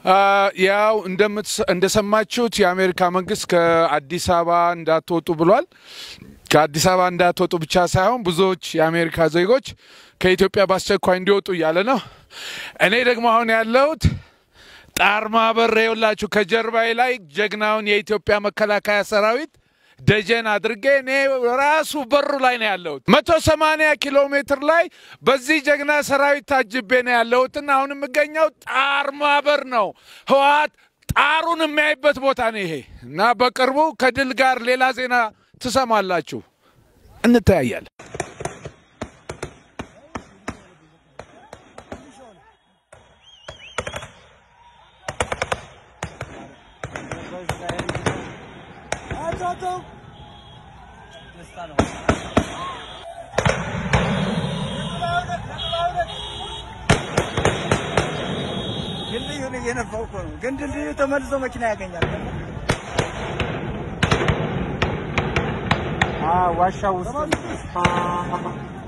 ያው እንደሰማችሁት የአሜሪካ መንግስት ከአዲስ አበባ እንዳትወጡ ብሏል። ከአዲስ አበባ እንዳትወጡ ብቻ ሳይሆን ብዙዎች የአሜሪካ ዜጎች ከኢትዮጵያ በአስቸኳይ እንዲወጡ እያለ ነው። እኔ ደግሞ አሁን ያለሁት ጣርማ በር የውላችሁ ከጀርባዬ ላይ ጀግናውን የኢትዮጵያ መከላከያ ሰራዊት ደጀን አድርጌ እኔ ራሱ በሩ ላይ ነው ያለሁት። መቶ ሰማንያ ኪሎ ሜትር ላይ በዚህ ጀግና ሰራዊት ታጅቤ ነው ያለሁትና አሁን የምገኘው ጣርማ በር ነው። ህወሓት ጣሩን የሚያይበት ቦታ ነው ይሄ እና በቅርቡ ከድል ጋር ሌላ ዜና ትሰማላችሁ። እንተያያለን። ድልድዩን እየነፋው እኮ ነው። ግን ድልድዩ ተመልሶ መኪና ያገኛል። ዋሻ ውስጥ